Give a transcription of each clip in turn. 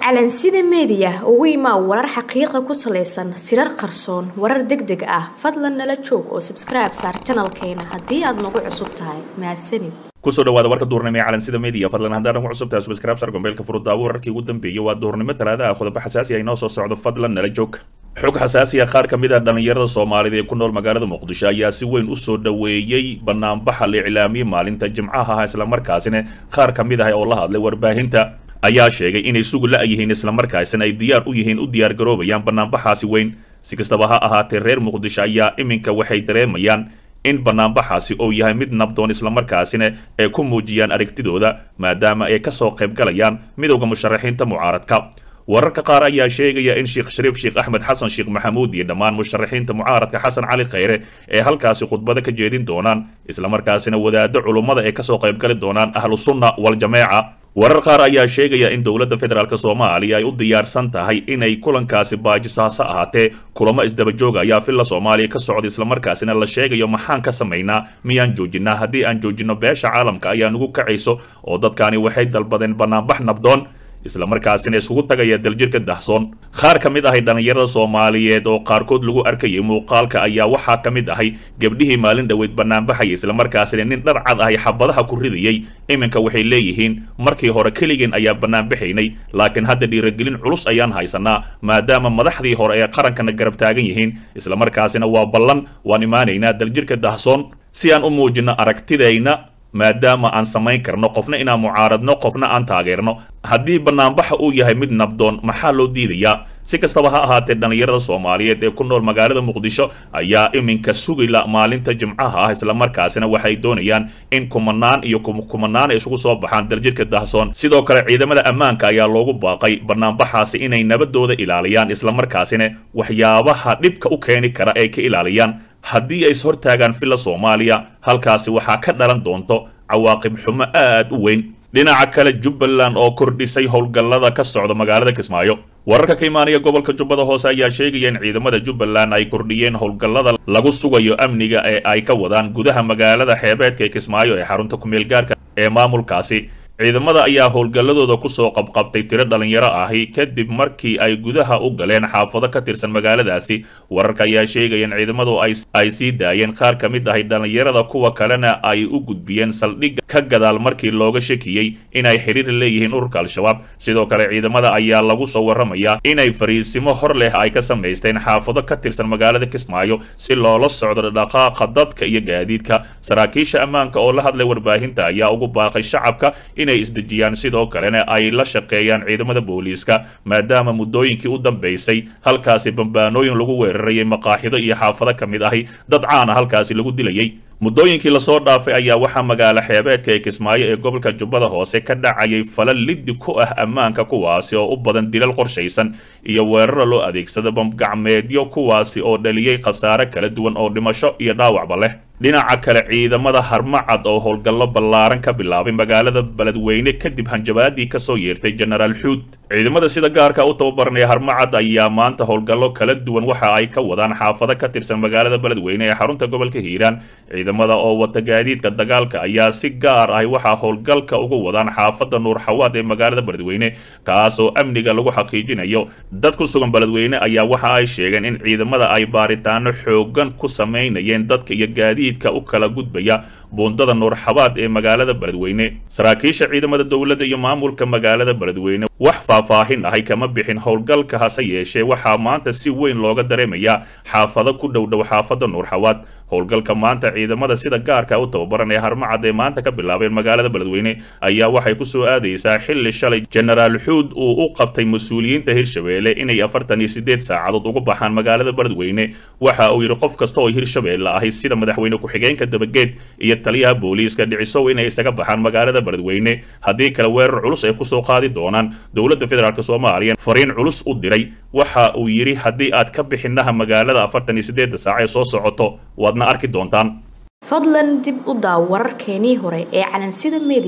calansida meediya ugu imaa warar xaqiiqa ku salaysan sirar qarsoon warar deg deg ah fadlan nala joog oo sabskribe saar janalkeena haddii aad nagu cusub tahay mahadsanid kusoo dhawaada warka duurnimo ee calansida media fadlan haddaan nagu cusub tahay subscribe sar gombeelka furudaawo wararkii ugu dambeeyay waa duurnimo talaadaha qodobo xasaasi ah inoo soo socdo fadlan nala joog xog xasaasi ah qaar ka mid ah dhallinyarada soomaalida ee ku nool magaalada muqdisho ayaa si weyn usoo dhoweeyey banaanbaxa la iclaamiyey maalinta jimcaha ah islamarkaasina qaar ka mid ah oo la hadlay warbaahinta ayaa sheegay inay sugu la-yihiin islamarkaasina ay diyaar u yihiin u diyaar garoobayaan banaanbaxaasi weyn si kastaba ha ahaatee reer muqdisho ayaa iminka waxay dareemayaan in banaanbaxaasi uu yahay mid nabdoon islamarkaasina ay ku muujiyaan aragtidooda maadaama ay kasoo qayb galayaan midowda musharaxiinta mucaaradka wararka qaar ayaa sheegaya in sheekh shariif sheekh axmed xasan sheekh maxamuud iyo dhammaan musharaxiinta mucaaradka xasan cali khayre ee halkaasi khudbada ka jeedin doonaan islamarkaasina wadaado culummada ay kasoo qaybgali doonaan ahlu sunna waljameeca warar qaar ayaa sheegaya in dowladda federaalk soomaaliya ay u diyaarsan tahay inay kulankaasi baajiso hase ahaatee kulamo isdabajooga ayaa filla soomaaliya ka socda islamarkaasina la sheegayo maxaan ka samaynaa miyaan joojinaa haddii aan joojino beesha caalamka ayaa nugu kacayso oo dadkaani waxay dalbadeen banaanbax nabdoon islamarkaasina isugu tagaya daljirka dahsoon qaar ka mid ahay dhallinyarada soomaaliyeed oo qaarkood lagu arkayay muuqaalka ayaa waxaa ka mid ahay gebdhihii maalin dhoweyd banaanbaxaya islamarkaasina nin dhar cad ahay xabadaha ku ridayay iminka waxay leeyihiin markii hore keligeen ayaa banaanbaxaynay laakiin hadda dhiiragelin culus ayaan haysanaa maadaama madaxdii hore ee qarankana garab taagan yihiin islamarkaasina waa ballan waan imaanaynaa daljirka dahsoon si aan u muujino aragtidayna maadaama aan samayn karno qofna inaan mucaaradno qofna aan taageerno haddii banaanbaxa uu yahay mid nabdoon maxaa loo diidayaa si kastaba ha ahaatee dhallinyarada soomaaliyeed ee ku nool magaalada muqdisho ayaa iminka sugila maalinta jimcaha ah islamarkaasina waxay doonayaan in kumanaan iyo kumanaan ay isugu soo baxaan daljirka dahsoon sidoo kale ciidamada ammaanka ayaa loogu baaqay banaanbaxaasi inay nabadooda ilaaliyaan islamarkaasina waxyaabaha dhibka u keeni kara ay ka ilaaliyaan haddii ay ishortaagaan filla soomaaliya halkaasi waxaa ka dhalan doonto cawaaqib xumo aad u weyn dhinaca kale jubbaland oo kordhisay howlgallada ka socda magaalada kismaayo wararka ka imaanaya gobolka jubbada hoose ayaa sheegaya in ciidamada jubbaland ay kordhiyeen howlgallada lagu sugayo amniga ee ay ka wadaan gudaha magaalada xeebeedka ee kismaayo ee xarunta kumeel gaarka ee maamulkaasi ciidamada ayaa howlgalladooda kusoo qabqabtay tiro dhalinyaro ahi kadib markii ay gudaha u galeen xaafado ka tirsan magaaladaasi wararka ayaa sheegaya in ciidamadu ay sii daayeen qaar ka mid ahay dhalinyarada kuwa kalena ay u gudbiyeen saldhigga ka gadaal markii looga shakiyey inay xiriir leeyihiin ururka al-shabaab sidoo kale ciidamada ayaa lagu soo waramayaa inay fariisimo hor leh ay ka samaysteen xaafado ka tirsan magaalada kismaayo si loola socdo dhaqaaqa dadka iyo gaadiidka saraakiisha ammaanka oo la hadlay warbaahinta ayaa ugu baaqay shacabka inay isdejiyaan sidoo kalena ay la shaqeeyaan ciidamada booliiska maadaama muddooyinkii u dambaysay halkaasi bambaanooyin lagu weerarayay maqaaxido iyo xaafado ka mid ahi dad caana halkaasi lagu dilayay muddooyinkii lasoo dhaafay ayaa waxaa magaalo xeebeedka ee kismaayo ee gobolka jubbada hoose ka dhacayay falal liddi ku ah ammaanka kuwaasi oo u badan dilal qorshaysan iyo weeraro loo adeegsada bamgacmeedyo kuwaasi oo dhaliyey khasaare kala duwan oo dhimasho iyo dhaawacba leh dhinaca kale ciidamada harmacad oo howlgallo ballaaran ka bilaabay magaalada beledweyne kadib hanjabaadii kasoo yeertay jenaraal xuud ciidamada sida gaarka u tababaranaya harmacad ayaa maanta howlgallo kala duwan waxa ay ka wadaan xaafado ka tirsan magaalada beledweyne ee xarunta gobolka hiiraan ciidamada oo wata gaadiidka dagaalka ayaa si gaar ah waxaa howlgalka ugu wadaan xaafada nuur xawaad ee magaalada beledweyne kaasoo amniga lagu xaqiijinayo dad ku sugan beledweyne ayaa waxa ay sheegeen in ciidamada ay baaritaano xoogan ku samaynayeen dadka iyo gaadiid u kala gudbaya buundada nuur xabaad ee magaalada beledweyne saraakiisha ciidamada dowladda iyo maamulka magaalada beledweyne wax faahfaahin ahay kama bixin howlgalka hase yeeshee waxaa maanta si weyn looga dareemayaa xaafado ku dhowdhow xaafada nuur xawaad howlgalka maanta ciidamada sida gaarka u tababaran ee harmacad ee maanta ka bilaabeen magaalada beledweyne ayaa waxay kusoo aadaysaa xilli shalay jenaraal xuud uu u qabtay mas-uuliyiinta hirshabeelle inay afartan iyo sideed saacadood uga baxaan magaalada beledweyne waxa uu yidhi qof kasta oo hirshabeelle ahi sida madaxweyne ku-xigeenka dabageed iyo taliyaha booliiska dhicisow inay isaga baxaan magaalada beledweyne haddii kale weerar culus ay kusoo qaadi doonaan dowladda federaalk soomaaliya fariin culus u diray waxa uu yidhi haddii aad ka bixinaha magaalada afartan iyo sideedda saac ee soo socoto waadna arki doontaan fadlan dib u daaw wararkeenii hore ee calansida meediya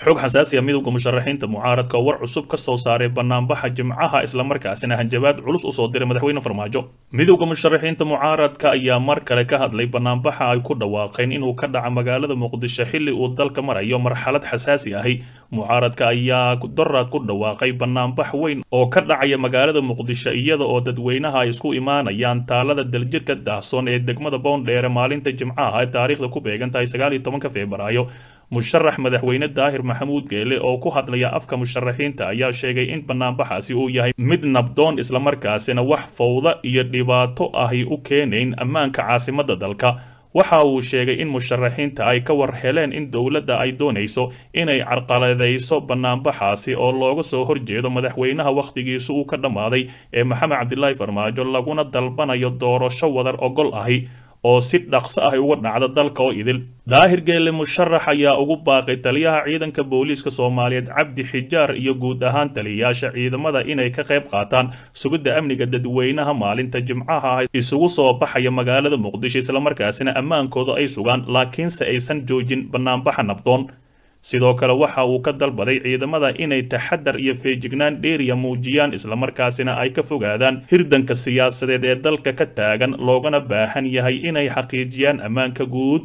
xog xasaasi ah midowda musharaxiinta mucaaradka oo war cusub ka soo saaray banaanbaxa jimcaha islamarkaasina hanjabaad culus usoo diray madaxweyne farmaajo midowda musharaxiinta mucaaradka ayaa mar kale ka hadlay banaanbaxa ay ku dhawaaqeen inuu ka dhaca magaalada muqdisho xilli uu dalka marayo marxalad xasaasi ahi mucaaradka ayaa daraad ku dhawaaqay banaanbax weyn oo ka dhacaya magaalada muqdisho iyada oo dadweynaha ay isku imaanayaan taalada daljirka daahsoon ee degmada boondheere maalinta jimcaha ee taariikhda ku beegan tahay sagaal iyo tobanka febraayo musharax madaxweyne daahir maxamuud geele oo ku hadlaya afka musharaxiinta ayaa sheegay in banaanbaxaasi uu yahay mid nabdoon islamarkaasina wax fowda iyo dhibaato ahi u keenayn ammaanka caasimadda dalka waxa uu sheegay in musharaxiinta ay ka war heleen in dowladda ay doonayso inay carqaladayso banaanbaxaasi oo looga soo horjeedo madaxweynaha wakhtigiisu uu ka dhammaaday ee maxamed cabdilaahi farmaajo laguna dalbanayo doorasho wadar ogol ahi oo si dhaqso ah uga dhacda dalka oo idil daahir geelle musharax ayaa ugu baaqay taliyaha ciidanka booliiska soomaaliyeed cabdi xijaar iyo guud ahaan taliyayaasha ciidamada inay ka qayb qaataan sugidda amniga dadweynaha maalinta jimcaha ah isugu soo baxaya magaalada muqdisho islamarkaasina ammaankooda ay sugaan laakiinse aysan joojin banaanbaxa nabdoon sidoo kale waxa uu ka dalbaday ciidamada inay taxadar iyo feejignaan dheeriya muujiyaan islamarkaasina ay ka fogaadaan hirdanka siyaasadeed ee dalka ka taagan loogana baahan yahay inay xaqiijiyaan ammaanka guud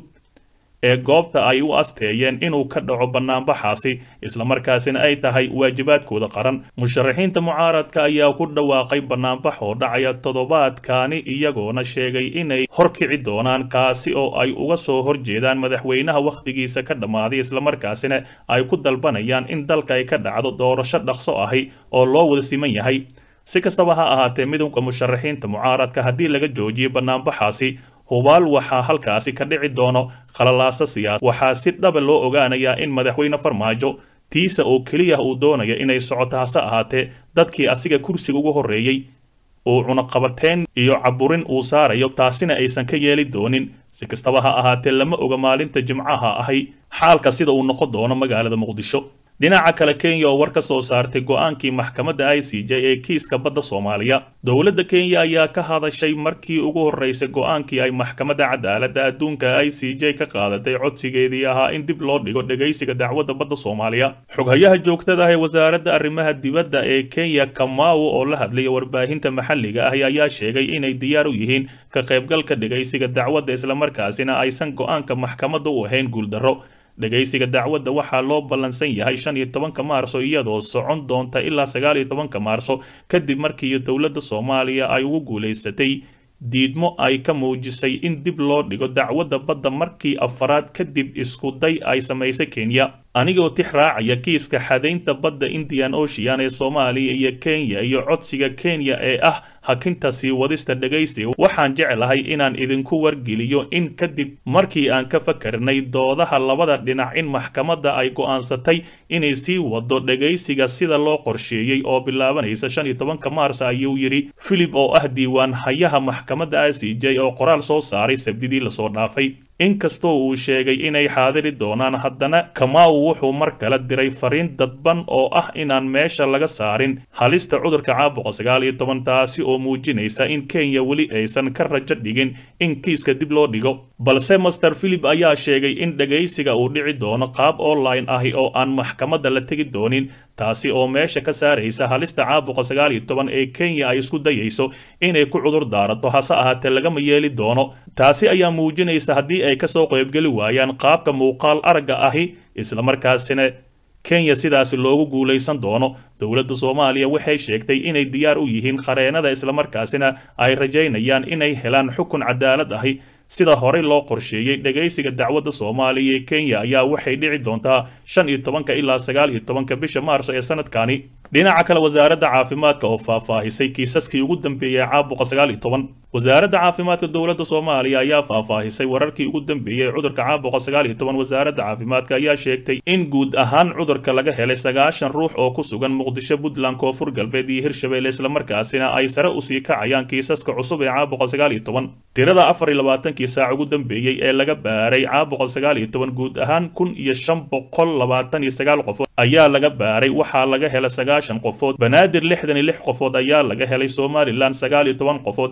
ee goobta ay u asteeyeen inuu ka dhaco banaanbaxaasi islamarkaasina ay tahay waajibaadkooda qaran musharaxiinta mucaaradka ayaa ku dhawaaqay banaanbax oo dhacaya toddobaadkaani iyagoona sheegay inay horkici doonaan kaasi oo ay uga soo horjeedaan madaxweynaha wakhtigiisa ka dhammaaday islamarkaasina ay ku dalbanayaan in dalka ay ka dhacdo doorasho dhaqso ahi oo loo wada siman yahay si kastaba ha ahaatee midowda musharaxiinta mucaaradka haddii laga joojiyo banaanbaxaasi hubaal waxaa halkaasi ka dhici doono khalalaaso siyaas waxaa si dhaba loo ogaanayaa in madaxweyne farmaajo tiisa oo keliya uu doonaya inay socoto hase ahaatee dadkii asiga kursiga ugu horreeyey uu cunaqabateen iyo caburin uu saarayo taasina aysan ka yeeli doonin si kastaba ha ahaatee lama oga maalinta jimcaha ahi xaalka sida uu noqon doono magaalada muqdisho dhinaca kale kenya oo war ka soo saartay go-aankii maxkamadda i c j ee kiiska badda soomaaliya dowladda kenya ayaa ka hadashay markii ugu horreysay go-aankii ay maxkamadda cadaaladda adduunka i c j ka qaadatay codsigeedii ahaa in dib loo dhigo dhegaysiga dacwadda badda soomaaliya xoghayaha joogtada ah ee wasaaradda arrimaha dibadda ee kenya kamau oo la hadlaya warbaahinta maxalliga ah ayaa sheegay inay diyaar u yihiin ka qaybgalka dhegaysiga dacwadda islamarkaasina aysan go-aanka maxkamadda u ahayn guuldarro dhegaysiga dacwadda waxaa loo ballansan yahay shan iyo tobanka maarso iyadoo socon doonta ilaa sagaal iyo tobanka maarso kadib markii dowladda soomaaliya ay ugu guulaysatay diidmo ay ka muujisay in dib loo dhigo dacwadda badda markii afaraad kadib iskuday ay samaysay kenya anigoo tix raacaya kiiska xadaynta badda indian ocean ee soomaaliya iyo kenya iyo codsiga kenya ee ah hakinta sii wadista dhegaysiga waxaan jeclahay inaan idinku wargeliyo in kadib markii aan ka fakarnay doodaha labada dhinac in maxkamadda ay go'aansatay inay sii wado dhegaysiga sida loo qorsheeyey oo bilaabanaysa shan iyo tobanka maars ayuu yidhi philip oo ah diiwaan hayaha maxkamadda i c j oo qoraal soo saaray sabdidii lasoo dhaafay inkastoo uu sheegay inay xaadiri doonaan haddana kamau wuxuu mar kale diray fariin dadban oo ah inaan meesha laga saarin halista cudurka caabuqa sagaal iyo toban taasi oo muujinaysa in kenya weli aysan ka rajo dhigin in kiiska dib loo dhigo balse master philip ayaa sheegay in dhegaysiga uu dhici doono qaab online ahi oo aan maxkamadda la tegi doonin taasi oo meesha ka saaraysa halista caabuqa sagaal iyo toban ee kenya ay isku dayayso inay ku cudur daarato hase ahaatee lagama yeeli doono taasi ayaa muujinaysa haddii ay kasoo qaybgeli waayaan qaabka muuqaal aragga ahi islamarkaasina kenya sidaasi loogu guulaysan doono dowladda soomaaliya waxay sheegtay inay diyaar u yihiin khareenada islamarkaasina ay rajaynayaan inay helaan xukun cadaalad ahi sida horey loo qorsheeyey dhegaysiga dacwadda soomaaliya ee kenya ayaa waxay dhici doontaa shan iyo tobanka ilaa sagaal iyo tobanka bisha maarso ee sanadkani dhinaca kale wasaaradda caafimaadka oo faahfaahisay kiisaskii ugu dambeeyey caabuqa sagaal iyo toban wasaaradda caafimaadka dowladda soomaaliya ayaa faahfaahisay wararkii ugu dambeeyey cudurka caabuqa sagaal iyo toban wasaaradda caafimaadka ayaa sheegtay in guud ahaan cudurka laga helay sagaashan ruux oo ku sugan muqdisho puntland koonfur galbeed iyo hirshabelle islamarkaasina ay sare usii kacayaan kiisaska cusub ee caabuqa sagaal iyo toban tirada afar iyo labaatankii saac ugu dambeeyey ee laga baaray caabuqa sagaal iyo toban guud ahaan kun iyo shan boqol labaatan iyo sagaal qofood ayaa laga baaray waxaa laga helay sagaashan qofood banaadir lixdan iyo lix qofood ayaa laga helay somalilan sagaal iyo toban qofood hirshabelle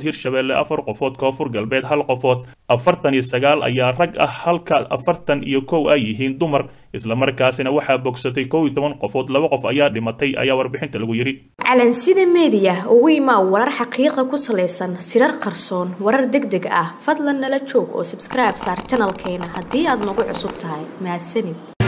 hirshabelle afar qofood koonfur galbeed hal qofood afartan iyo sagaal ayaa rag ah halka afartan iyo kow ay yihiin dumar islamarkaasina waxaa bogsatay kow iyo toban qofood laba qof ayaa dhimatay ayaa warbixinta lagu yidhi calansida meediya ugu imaa warar xaqiiqa ku salaysan sirar qarsoon warar deg deg ah fadlan nala joog oo sabskribe saar janalkeena haddii aad nagu cusub tahay mahadsanid